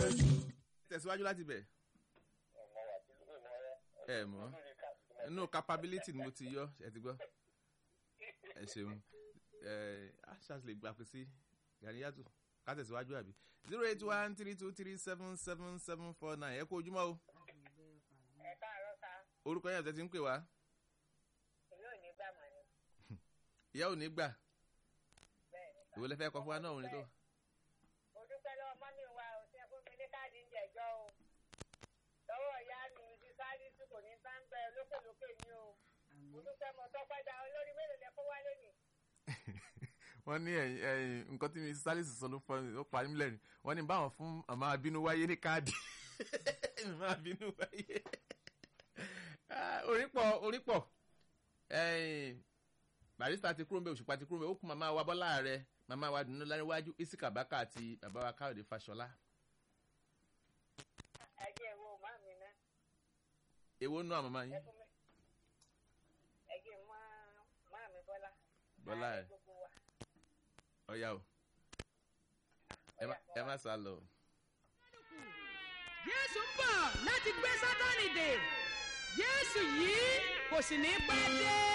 tẹ̀síwájú láti bẹ̀ ẹ mọ̀ inú capability ni mo ti yọ ẹ ti gbọ́ ẹ ṣeun ẹ ashas lè gbà pé sí gàníyàtò ká tẹ̀síwájú àbí zero eight one three two three seven seven seven four nine ẹ kú ojúmọ́ o ẹ káàárọ̀ ká orúkọ yẹn tẹ́tí ń pè wá ìlú òní gbà mọ́ ni ìyá ò ní gbà bẹ́ẹ̀ ni. ìwé lẹ́fẹ̀ẹ́ kọ fún wa náà òun ni tó mo dúpẹ́ lọ́wọ́ mọ́mí wa ò tí ẹ fún mi ní káàdì ń jẹ̀jọ́ o lọ́wọ́ ìyá mi ti sáré tí kò ní bá ń bẹ lókèlókè ní o mo dúpẹ́ mo tọ́pẹ́ da olórí mélòó lẹ kó wálé mi. wọ́n ní ẹ̀yìn ẹ̀yìn nǹkan tí mi sálísì sọ ló fọ́ ó parí mílẹ̀ ni wọ́n ní báwọn fún àmọ́ abínú wáyé ní káàdì àmọ́ abínú wáyé Ah, orí pọ̀ orí pọ̀ ẹ̀yìn barista ti kúrò ń bẹ òṣùpá ti kúrò ń bẹ ó kú màmá wa bọ́lá rẹ màmá wa dùnú láríwájú isika baka àti bàbá wa káyọ̀dé fàṣọlá ẹ jẹ́ ìwọ má mi ná èwo nú àmọ́ ẹ yín fún mi ẹ jẹ́ má má mi bọ́lá. Bọ́lá Ààrẹ ẹ̀. gbogbo wa. ọ̀yá o ẹ má- ẹ má sá lọ. jésù ń bọ̀ láti gbé sátánì dè jésù yìí kò sì ní pẹ́ dé.